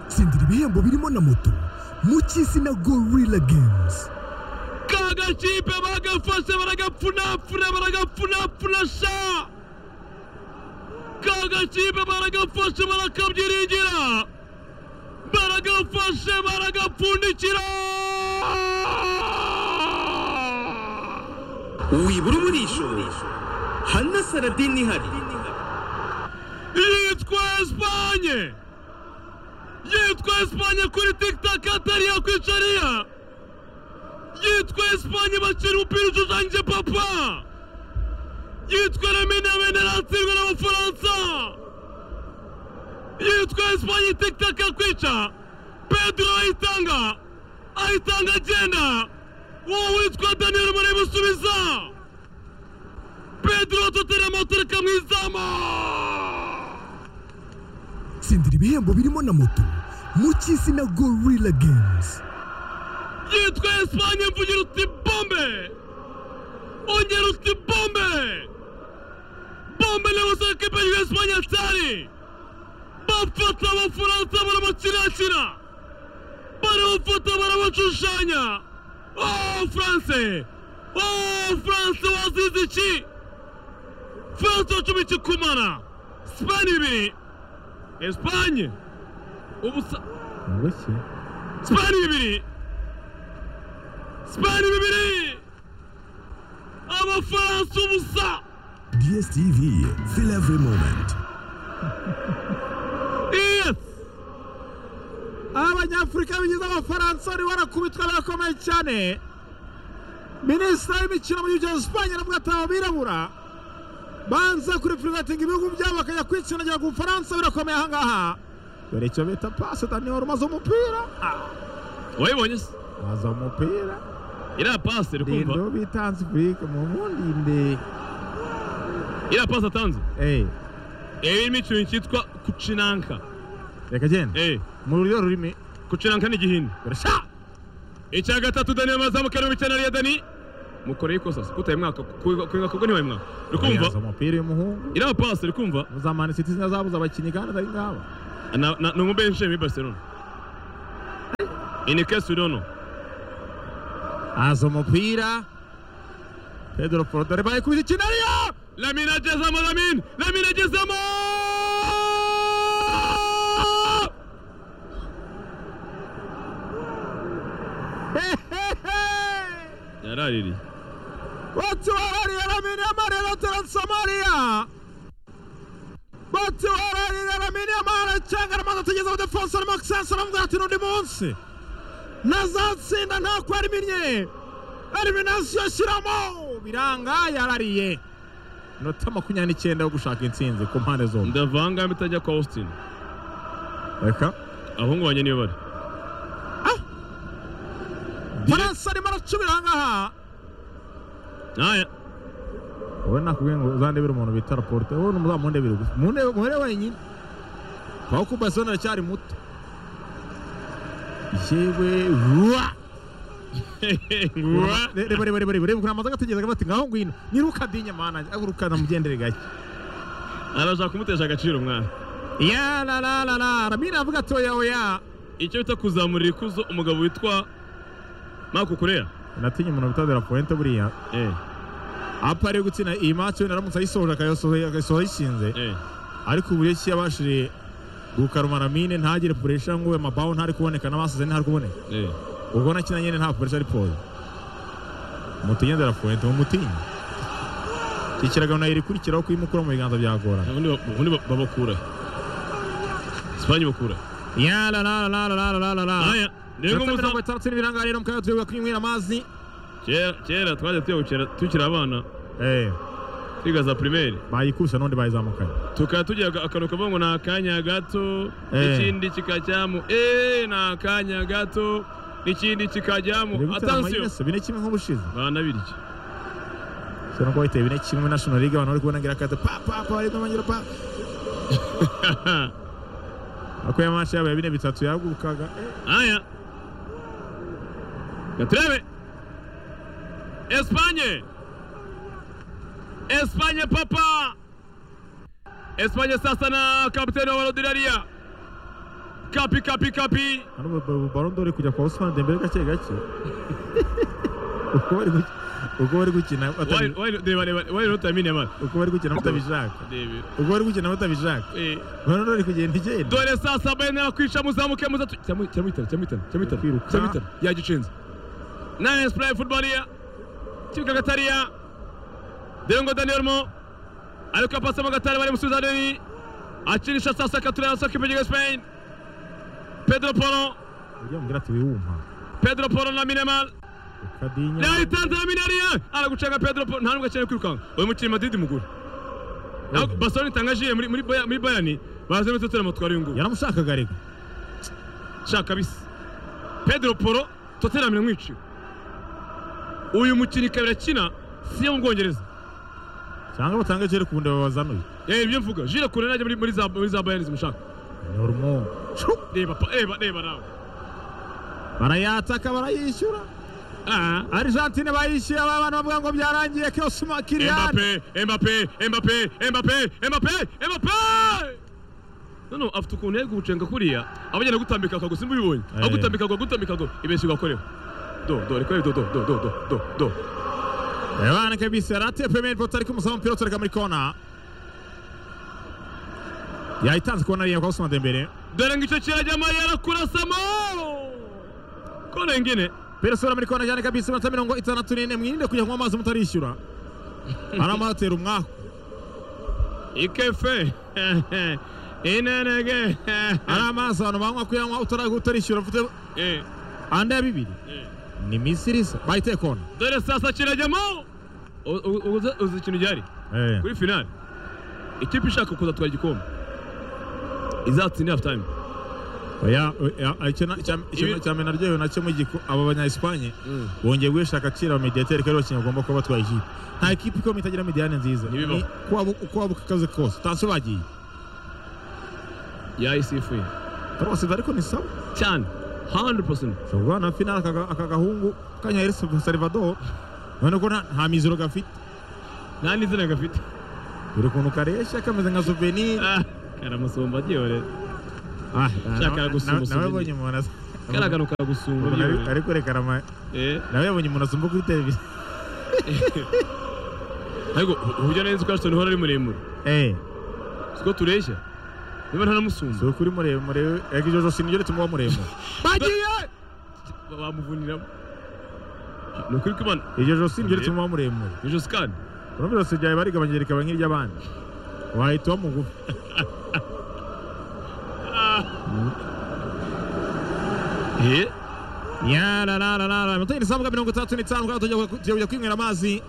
gutsindira ibihembo birimo na moto mu cy'izina gorilla games ka gakipe bagafashe baragapfunapfuna baragapfunapfuna sha ka gakipe baragafashe barakabyiringira baragafashe baragapfundikira wibura umurisho hana saradini ihari yitwa esipanye yitwa esipanye kuri tikitaka atari yakwicariya yitwa esipanye bakina umupira ushushanyije papa yitwa reminamene iratsindwa n'abafaransa yitwa esipanye tikitaka akwica pedro ayitanga ayitanga agenda uwo witwa daniyeli muri busubiza pedro tutera moteri ikamwizama tsindira ibihembo birimo na moto mu cy'izina gorilla games yitwa esipanye mvugira uti bombe ongera uti bombe bombe niba usanga ko ibyo esipanye atari bafata abafaransa barabakirakira barabafata barabashushanya oh france oh france wazize iki france wacumi ikikumara sipani ibiri esipanye ubusa Wese. sipani bibiri sipani bibiri abafaransa ubusa DSTV, feel every moment. yes abanyafurika bigize abafaransa bari barakubitwa barakomeye cyane minisitiri w'imikino mu gihugu cya esipanye aravuga ati aba birabura banza kuripuregatinga ibihugu byabo bakajya kwitsindagira ku bufaransa birakomeye ahangaha dore icyo bita pasi daniyeli umaze umupira Ah, wayibonye se umaze umupira iriya pasi iri kumva rindo bitanze burike mu mpundinde iriya pasi atanze eee ibi ni ikintu cyitwa kucinanka reka genda eh mu ruryo rurimi kucinanka ni igihindi urasha icya gatatu dani amazamu karindwi icyenda ariyo dani mukoreye ikosa se kutaye mwaka kwinga kugwa ntiwaye mwaka uri umaze kumva umupira w'umuhungu iriya pasi uri kumva uzamana insiti zabuze abakinnyi kandi atari ngaba na na ni umubyeyi ushinzwe muri barcelona ini kesi udono aza umupira pedro porodore bayikubita ikinariyo Lamine agezemo Lamine Lamine agezemo yaraririye batuhararira ramini amarira taransamariya batuhararira ramini amara cyangwa aramaze atageze abadefonse arimo gusensa aramubwira ati n'undi munsi ntazatsinda nta ko ariminnye ariminasiyo shyiramo biranga yarariye inota makumyabiri n'icyenda yo gushaka intsinzi ku mpande zombi ndavanga mitajya kwa Austin reka abahungu banjye niyo bari faransa arimo aracubira ahangaha ntaya wowe nakubwiye ngo uzandebera umuntu bita raporute wowe ntuzamundebere gusa mundebe muhere wenyine aho ku basona aracyari muto yewe ruwa Ngwa. reba reba reba reba ukuntu amaze agategereza bati ngaho ngwino niruka dinye manage aguruka namugendere gake arashaka kumutesha agaciro umwana ya la la la la ramira avuga ati oya oya icyo bita kuzamurira ikuzo umugabo witwa Marco Kurea natinye umuntu bita de la pointe buriya eh apa ari gutsinda iyi match wenda aramutse ayisohoje akayasohoye agasohoye yishinze eh ariko ubu rero yabashije gukaruma ramine ntagire puresha ngo amabaho ntari kuboneka n'abasize ntari kuboneka eh ubwo na kino nyine nta polisi ari polisi umutinyi ndarafuwente mu mutinyi iki kiragano yari ikurikiraho kuyimukura mu biganza byagorana ubundi ba- ubundi ba- babakura Spanye bakura ya la la la la la la la la ntaya rero Iminota mirongo muza itandatu n'ibiranga rero mukanya tuyoboye kwinywera amazi kera kera twajya tuyabukira tukiri abana eh twiga za primaire bayikubise n'undi bayizamukanye tukaba tugira aga- akantu kavuga ngo ni akanya gato Eh. n'ikindi kikajyamo eee ni akanya gato n'ikindi Biri kikajyamo gutera atansiyo amaineso, bine kimwe nk'ubushize bana birya se nuko bahitaye bine kimwe national league abantu bari kubona ngira kate pa pa pa bari kumangira pa ako ya match yabo ya bine bitatu yagurukaga eh aya gaturebe esipanye esipanye papa esipanye sasa na kapiteni wa rodiraria kapi kapi kapi hano barondori kujya kwa Ousmane Dembele gake gake uko bari guk- uko bari gukina Why- batabi- why- reba reba why not amine man uko bari gukina batabishaka Rebe. uko bari gukina batabishaka Eh, barondori kugenda igenda dore saa saba yemera kwica muzamuke muza tu- cyamwi- cyamwitara cyamwitara cyamwitara Kwiruka. cyamwitara yagicenze nine spray football ya kibuga gatariya Dengo Daniel Mo ariko apasamo gatari bari musubiza Deni akinisha sasa katura saka Pedro Spain Pedro Poro ujya mubwira ati wihuma Pedro Poro na Minemal kadinya yayitanze na Mineria aragucenga Pedro Poro nta nubwo akeneye kwirukanka uyu mukinnyi Madrid mugura naho Barcelona itangajiye muri muri Bayern- muri Bayern bazamutse turamo twari ngubu yaramushakaga reka shaka kabisa pedro poro tottenham iramwiciye uyu mukino ikaba irakina si iyo mu bwongereza cyangwa batanga igiciro ku bundi babazanuye yewe ibyo mvuga jire kure najya muri muri za muri za bayani zimushaka nyurumo reba pa- reba reba nawe barayataka barayishyura Ah. argentine bayishyuye aba bantu bavuga ngo byarangiye kosima kiriyani Mbappe, Mbappe, Mbappe, Mbappe, Mbappe, Mbappe! Noneho afite ukuntu yari kuwucenga kuriya, aba agenda agutambika akago, simba ubibonye? Eh. Agutambika akago, agutambika akago, ibeshya ugakoreho. Do, do, reka do, do, do, do, do, do, do. ebana kabisa yari ateye pemeri pota ariko umusaba umupira utureka muri kona yayitanze kona ariya kwa Ousmane Dembele Dore ngo icyo kirajyamo yarakurasamo! Kone ngine. pera sura muri kona cyane kabisa iminota mirongo itandatu n'ine mwirinde kujya kunywa amazi mutarishyura aramuhatera umwaku ikefe inenege ari amazi abantu banywa kuyanywa utara- utarishyura ufite Eh, anda ya bibiri eh. ni misiri isa bayiteye kona dore sasa kirajyamo U- u- uzi uzi ikintu gihari kuri finali ikipe ishaka kuzatwara igikombe izatsindira half time oya oya, icyo na- cya- icyo Ibi- cya mena ryewe nacyo mu giku aba banya Espagne bongeye guhesha agaciro abamediateri kari bakinnyi bagomba kuba batwaye ikipe nta kipe ikomeye itagira mediane nziza Ntibibaho. Ni uko waba- uko waba ukakaze kose taso bagiye yayisifuye tarabasiza ariko ni sawa cyane 100% ushobora guhana na finale aka aka gahungu kanya El Salvador none ko nta nta miziro gafite nta n'izina gafite dore ukuntu kareshya kameze nka souvenir Ah, karamusumba aryore ah Shaka nawe- gusumba nawe- nawe souvenir. yabonye umuntu asa- karagaruka gusumba umuntu ari- aryore ari kwerekana ama- Eh, nawe yabonye umuntu asumba kuri televiziyo ariko uburyo neza ko Ashton Hall ari muremure eh siko tureshya niba nta namusumba si ukuri muremure ariko iryo josi niryo rituma uba muremure bagiye bamuvuniramo ni ukuri ko imana iryo josi niryo rituma uba muremure ni ijosi kandi urumva ijosi ryawe barigabanyije rikaba nk'iry'abandi wahita uba mugufi Eh, yararararara mutoni isabuga mirongo itandatu n'itanu bwawe tujya ku- tujya kujya kwinywera amazi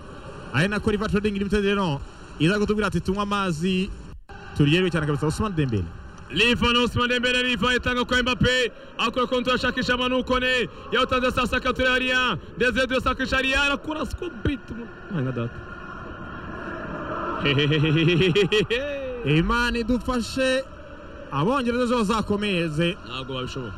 ari nako riva trading limited rero iza kutubwira ati tunywe amazi turyerewe cyane kabisa Ousmane Dembele lifa na Ousmane Dembele lifa itanga kwa Mbappe akora kontra ashakisha manukone yawutanze sasa katuraria ndeze dio sakisha ria anakura siku bit mu- hanga data Imana idufashe abongereza ejo bazakomeze ntabwo babishobora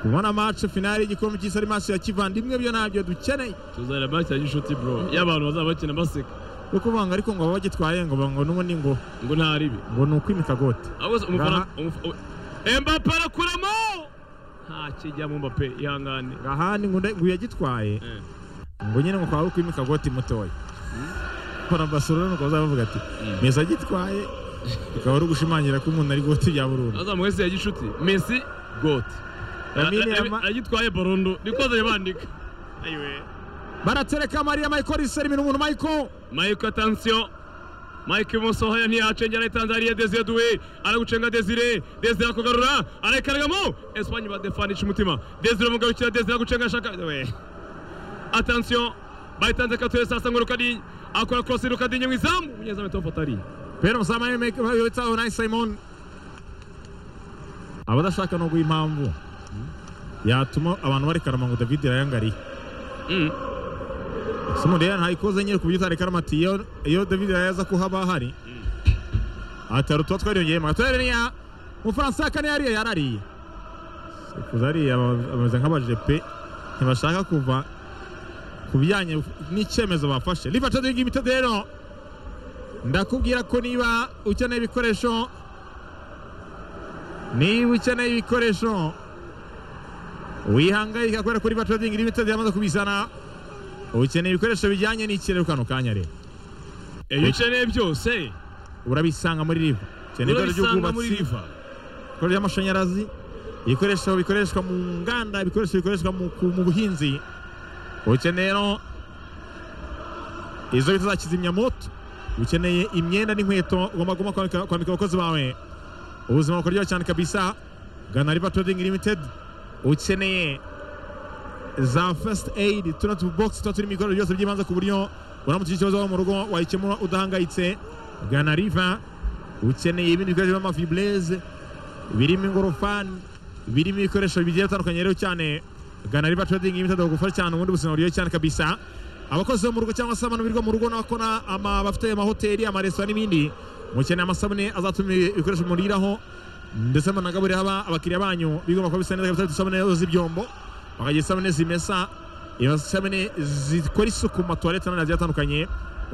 kubona match finale y'igikombe cy'isi ari match ya kivandimwe byo ntabyo dukeneye tuzana match ya gishuti bro y'abantu bazaba bakina baseka yo kuvanga ariko ngo baba bagitwaye ngo ngo n'ubundi ngo ngo nta ribi ngo ni ukwimika gote ahubwo se umufana Ngaha- umuf- u- Mbappe arakuramo nta kijyamo Mbappe ihangane ahandi ngo nde- ngo yagitwaye Eh. ngo nyine ngo kwaba kwimika goti mutoya hora basura nuko bazavuga ati meza agitwaye bikaba ari ugushimangira ko umuntu ari goti bya burundu azamuwe se ya gishuti Messi goat Lamine Yama- agitwaye barondo nikozanye bandika ayiwe baratereka mariya mayiko riseri ibintu umuntu mayiko Mike attention Mike ibumoso haya ntiyacengera arayitanze hariya Desire Doué aragucenga Desire Desire akugarura arayikaragamo Espagne badefanisha umutima Desire umugarukira Desire agucenga ashaka we attention bayitanze kature sasa ngo Rukadi akora cross Rukadi mu izamu umunyezamu atofata ari pera umusama yitsaho na simon abadashaka no guha impamvu yatuma abantu barekarama ngo david yayangariye Mm. simon rero ntayikoze nyine ku buryo utarekarama ati iyo iyo david yaza ko haba hari atari tuba twariyongeyemo atari niya umufaransa ya kane yariye yarariye sekuza ariya baba- bameze nk'abajepe ntibashaka kuva ku bijyanye n'icyemezo bafashe liva cadingi imitego rero ndakubwira ko niba ukeneye ibikoresho niba ukeneye ibikoresho wihangayika kubera kuri batodingi limitedi yamaze kubizana ukeneye ibikoresho bijyanye n'ikirere kano kanya rero iyo ukeneye byose urabisanga muri riva ukeneye ibikoresho urabisanga muri by'ubwubatsi riva ibikorwa by'amashanyarazi ibikoresho bikoreshwa mu nganda ibikoresho bikoreshwa mu, ku- mu buhinzi ukeneye no izo bita za kizimyamoto ukeneye imyenda n'inkweto ugomba guma kwambika kwambika abakozi bawe ubuzima bukuryoha cyane kabisa gana river trading limited ukeneye za first aid tuna tu box tuba turimo ibikoresho byose by'ibanze ku buryo uramutse ugize ikibazo wawe mu rugo wayikemura udahangayitse gana river ukeneye ibindi bikoresho by'amafibreze birimo ingorofani birimo ibikoresho bigiye bitandukanye rero cyane gana riba trading limited bagufasha cyane ubundi buzima buryoshye cyane kabisa abakozi bo mu rugo cyangwa se abantu birirwa mu rugo n'abakora ama bafite amahoteli amaresitora n'ibindi mukeneye amasabune azatuma ibikoresho muriraho ndetse munagaburira aba abakiriya banyu bigomba kuba bisa neza kabisa bifite isabune z'ibyombo bakagira isabune zimesa isabune zikora isuku mu matuwarete n'ibindi bigiye bitandukanye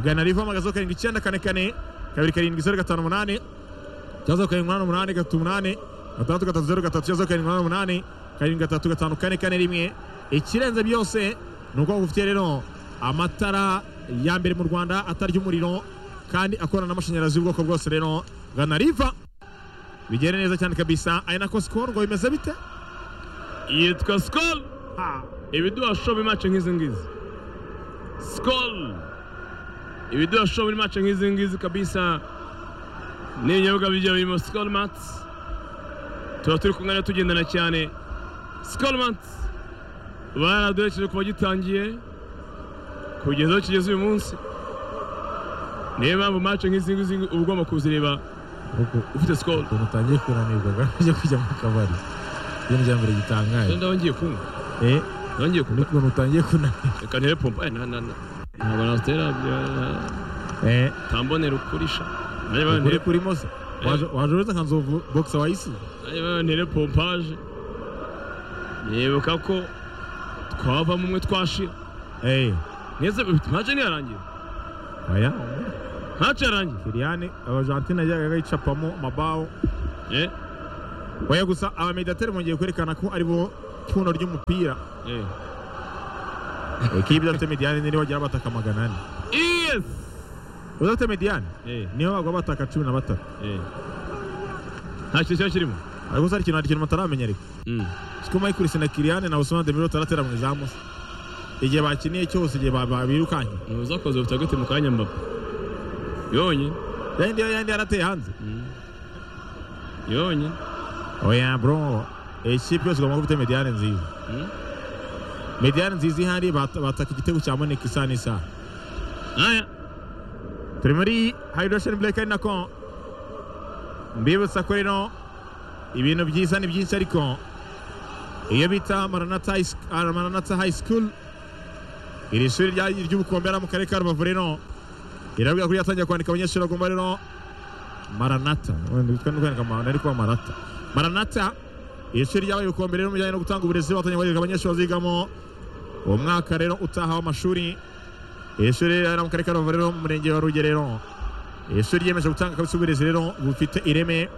gana riva amagazo karindwi icyenda kane kane kabiri karindwi zeru gatanu umunani cyangwa karindwi umunani umunani gatatu umunani gatandatu gatatu zeru gatatu cyangwa karindwi umunani umunani karindwi gatatu gatanu kane kane rimwe ikirenze byose ni uko bufite rero amatara ya mbere mu rwanda atarya umuriro kandi akorana n'amashanyarazi y'ubwoko bwose rero gana riva bigere neza cyane kabisa ari nako sikoro ngo bimeze bite yitwa sikoro Ha, ibiduhasho muri mace nk'izi ngizi sikoro ibiduhasho muri mace nk'izi ngizi kabisa ni ibinyobwa bigiye birimo sikoro matsi tuba turi kumwe na tugendana cyane sikoro matsi baraduherekeje kuva gitangiye kugeza aho kigeze uyu munsi niyo mpamvu mace nk'izi ngizi uba ugomba kuzireba ufite sikoro ukuntu utangiye kunanirwa ugamije kujya mu kabari ibintu bya mbere gitangaje ndaba ngiye kunywa Eh, ndaba ngiye kunywa n'ukuntu utangiye kunanirwa reka ntere pompa eh, na na na ntabwo nasitera bya Eh, tambonera ukurisha nanjye bayo ukuri ntere kurimo se waje waje uretse nka nzovu bogisa wayisize nanjye bayo ntere pompaje nibuka ko twavamo umwe twashira Eh, neza ntace ntiyarangira oya ntace yarangira kiriyani abajantine yajyaga yicapamo mabaho eh oya gusa abamediateri bongeye kwerekana ko ari bo pfundo ry'umupira eh ikipe idafite mediyani niyo bagira abataka magana ane yes udafite mediyani eh niyo bagwa abataka cumi na batatu eh nta kintu kiba kirimo ariko gusa hari ikintu hari ikintu bataramenye ariko Mm. siko mayikurisi na kiriyani na usumana demiro bataratera mu izamu se igihe bakiniye cyose igihe ba- ba- birukanye ntuzakoze bufite agati mu kanya mbapa yonye yandi yandi yarateye hanze Mm. yonye oya bro ikipe yose igomba kuba ifite mediyani nziza Mm. mediyani nziza ihari bat- bataka igitego cya moneka isa n'isaha aya turi muri hydration break ari nako mbibutsa ko rero ibintu byiza ni byinshi ariko iyo bita maranata High Sch- ah, Maranatha high school iri shuri rya- ry'ubukombe hariya mu karere ka rubavu rero irabwira ko ryatangira kwandika abanyeshuri bagomba rero maranata wenda bitwa no kwandika Ma- nari kuba marata maranata iri shuri ryabaye ubukombe rero mu bijyanye no gutanga uburezi batangiye kwandika abanyeshuri bazigamo uwo mwaka rero utaha w'amashuri iri shuri riri mu karere ka rubavu rero mu murenge wa rugerero iri shuri ryiyemeje gutanga kabisa uburezi rero bufite ireme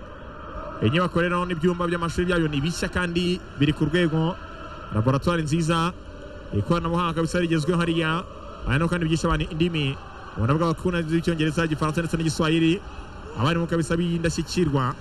inyubako rero n'ibyumba by'amashuri byayo ni bishya kandi biri ku rwego laboratwari nziza ikoranabuhanga kabisa rigezweho hariya aha naho kandi byigisha abantu indimi ubona bw'abakunda z'icyongereza igifaransa ndetse n'igiswahili abarimu kabisa b'indashyikirwa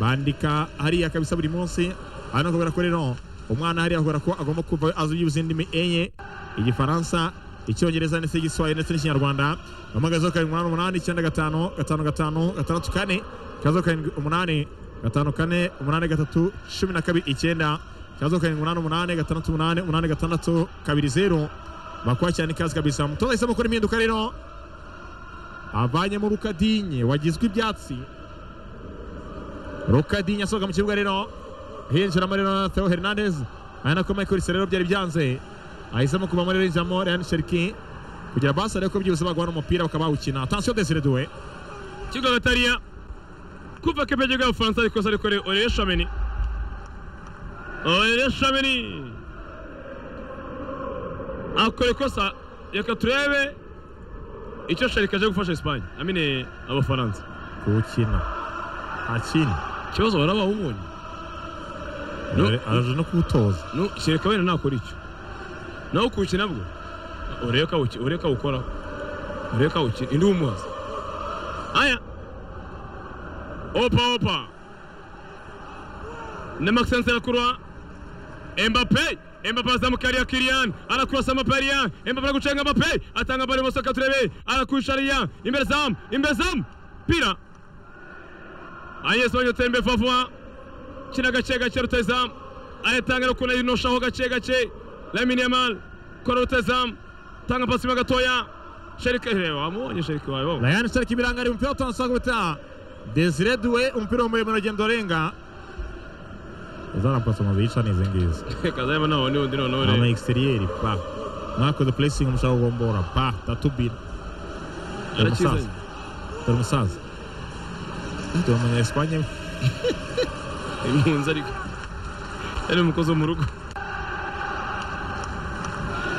bandika hariya kabisa buri munsi aha naho kubera ko rero umwana hariya kubera ko agomba kuva azi byibuze indimi enye igifaransa icyongereza ndetse n'igiswahili ndetse n'ikinyarwanda amagazo karindwi umunani umunani icyenda gatanu gatanu gatanu gatandatu kane ikibazo karindwi umunani gatanu kane umunani gatatu cumi na kabiri icyenda ikibazo karindwi umunani umunani gatandatu umunani umunani gatandatu kabiri zeru bakora cyane ikaze kabisa umutoza ahisemo gukora impinduka rero avanyemo rukadinye wagizwe ibyatsi rukadinye asohoka mu kibuga rero hinjiramo rero na theo hernandez ari nako michael rero byari byanze ahisemo kuvamo rero yinjiramo rehan sheriki kugira basi ariko byihuse bagwa n'umupira bakaba bawukina atansiyo desire duwe kigo gatariya kuva kepege bw'abafaransa ariko se ariko oreye shameni oreye shameni akora ikosa reka turebe icyo sharika aje gufasha esipanye amine abafaransa kuwukina nta kindi ikibazo baraba ubonye No. Ara- araje no kuwutoza no kereka wenda nakora icyo nawe kuwukina bwo ureka uki- ureka ukoraho ureka ukina indi wumuhaza aya opa opa na Maxence arakurwa Mbappe Mbappe azamukaria Kylian anakurasa Maparia Mbappe aragucenga Mbappe atanga bari moso katurebe arakusharia imbere zam imbere zam pira Agnes Wanyotembe Fafwa kina gake gake rutazamu aratangira ukuntu yinoshaho gake gake Lamine Yamal kora rutazamu tanga pasi mo gatoya Sherike reba wamubonye Sherike wawe wawe Ryan Stark ibiranga ari umupira utanasanga ubutaha Desire Doué umupira w'umuyoboro agenda urenga izarapasa amazi yica neza ngizi kazayama nawe ni undi noneho ama reba exterieur pa mwakoze placing mushaka kugombora pa tatubira dore arakizanye umusaza dore umusaza dore umunya Espagne we. impunzi ariko yari umukozi wo mu rugo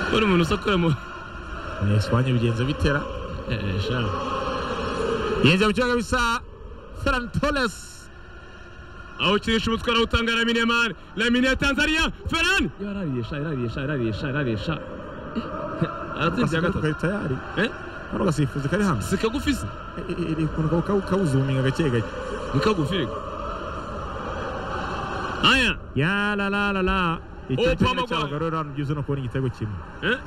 kubona umuntu usakura mu umunya Espagne bigenze bitera Eh, sha. yinjiye mu kibuga bisa Ferran Torres awukinisha umutwe arawutanga Lamine Yamal Lamine ya Tanzania Ferran yarariye sha yarariye sha yarariye sha yarariye sha aratsinze ya Akasifuzi gatatu kari tayari eh hari agasifuzi kari hanze si kagufi se Eh, eh, eh, ukuntu kabu- kabu- kabuzuminga gake gake ni kagufi reka aya ya la la la la Oh, icyo cyonyine Pogba. cyabagarura hano byiza ni ukubona igitego kimwe eh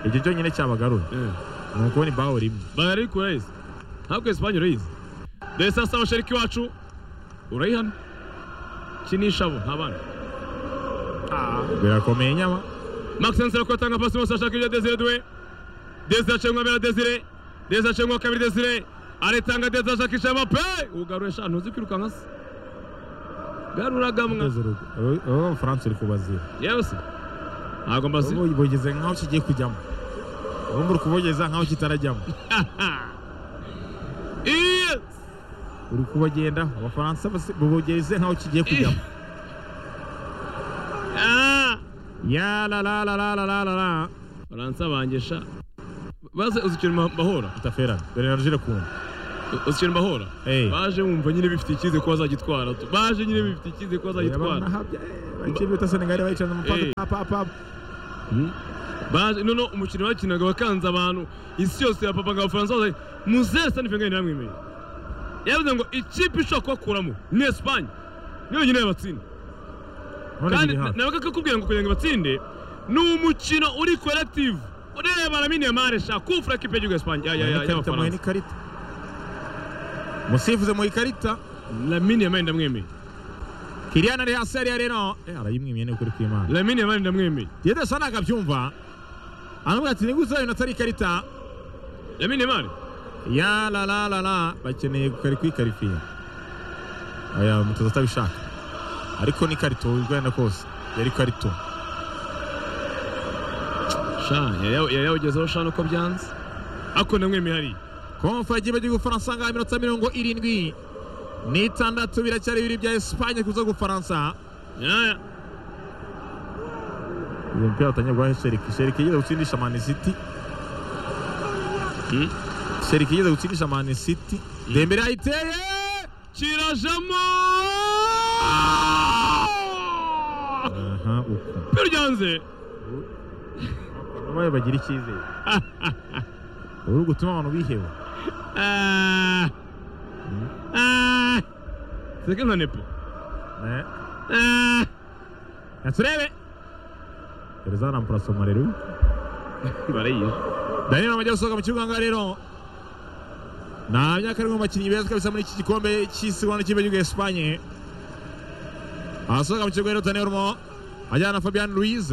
icyo cyonyine cyabagarura eh ni ukubona ibaho rimwe bagari kurayizi ntabwo Espanye urayizi dore sasa abasheriki wacu urayihana kinisha abo nta bandi birakomeye nyama Maxence Rako atanga pasi mose ashaka ibyo Desire Doué. Desire acengwa mbere ya Desire. Desire acengwa kabiri Desire. Aritanga Desire ashakisha Mbappe. Ugarura eshanu uzi kwirukanka se. Garura gamwa. Ugeze urugo. Abo- abo b'abafaransa uri kubazira Yewe se. Ntabwo mbazi. Abo bogeze nkaho kigiye kujyamo ubu muri kubogeza nkaho kitarajyamo Yes. uri kubagenda abafaransa basi- bogeze nkaho kigiye kujyamo Ah. ya la la la la la la la la Baransa bangesha. Baze uzi ikintu mba- mbahora. utaferana dore na rugire kumva U- Uzi ikintu mbahora. Eh. Baje wumva nyine bifite icyizere ko bazagitwara. tu. Baje nyine bifite icyizere ko bazagitwara. ikipe ya senegali bayicana mu Eh. papa papa baje noneho umukino bakinaga bakanze abantu isi yose yapapaga abafaransa bose muzere sani fengani namwemeye yavuze ngo ikipe ishobora kubakuramo ni esipanye niyo yonyine yabatsinda none kandi biri hafi nawe kakakubwira ngo kugira ngo ibatsinde ni umukino uri korerative ureba ramine yamare sha kufura kipe y'igihugu ya esipanye ya- ya- ya- ikarita muhe y'abafaransa n'ikarita musifuze mu ikarita ramine yamare ndamwemeye kiriyana ari hasi hariya rero Eh, arayimwimye ni ukuri kw'imana ramine yamare ndamwemeye yedesa ntabwo abyumva aramubwira ati niguze ibintu atari ikarita ramine yamare ya la la la la bakeneye kukari kwikarifiya aya mutoza atabishaka ariko ni karito wigana kose yari karito sha yari yawugezeho sha nuko byanze ariko ndamwemeye hariya konfa y'igihugu cy'ubufaransa ngaho iminota mirongo irindwi n'itandatu biracyari bibiri bya esipanye kuza gufaransa yaya uyu mupira watangiye guhaha sheriki sheriki yigeze gutsindisha mani siti Hmm? sheriki yigeze gutsindisha mani siti dembere ayiteye kirajamo aha uko biryanze nabaye bagira icyizere uri gutuma abantu biheba seke nka nepo Eh, naturebe gereza rampura somarero barayizi daniyeli amajya gusohoka mu kibuga ngaha rero nta myaka ari mu bakinnyi beza kabisa muri iki gikombe cy'isi ubona n'ikipe y'igihugu ya esipanye asohoka mu kibuga rero daniyeli urimo ajyana na fabian ruiz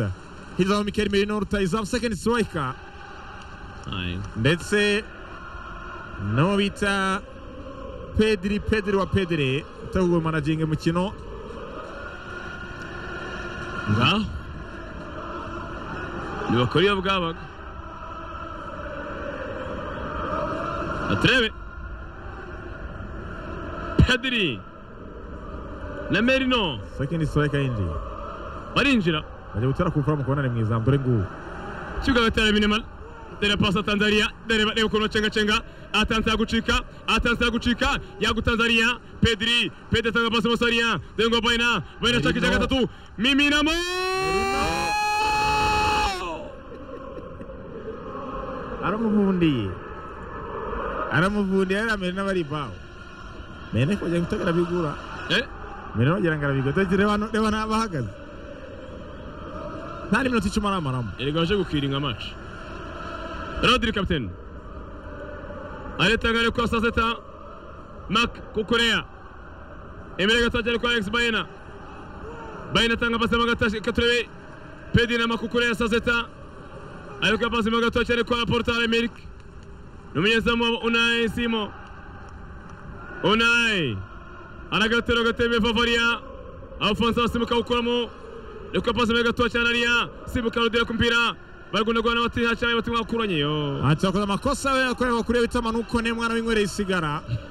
hirya mu mikeri mirino rutayizamu sekendi sitirayika ndetse n'uwo bita pediri pediri wa pediri utegura managinga umukino ngaho ntibakora iyo bwabaga baturebe pediri na merino sekendi sitirayika yinjiye barinjira bajya gutera ku mfura mu kubonane mu izamu dore ngubu kibuga batera minimali dere pasa Tanzania dere reba ukuntu cenga cenga atanzira gucika atanzira gucika yagu Tanzania Pedri Pedri atanga pasi Musania Dengo Baina Baina chaki chaka tatu Miminamo aramuvundiye aramuvundiye ariya mena bari ibaho mena kongera guta arabigura eh mena wagira ngo arabigura dore reba hano- reba n'abahagaze nta n'iminota icumi aramaramo erega waje gukiringa match Rodri captain aritangare kwa saa sita Mark kukorea Emile Gataje ari kwa Alex Baina Baina atanga pasi Magataje Katurebe Pedri na makukorea saa sita alikuwa pasi Magataje ari kwa Laporta Emile ni umunyezamu wa Unai Simo Unai anagatero gatebe Favaria Alphonse asimuka gukoramo reka pasi mbere gatoya cyane ariya simbuka rudera ku mpira baragundagurana bati nta cyane bati mwakuranye yo ati wakoze amakosa we yakorewe kuri bita manuko ne mwana w'inywere yisigara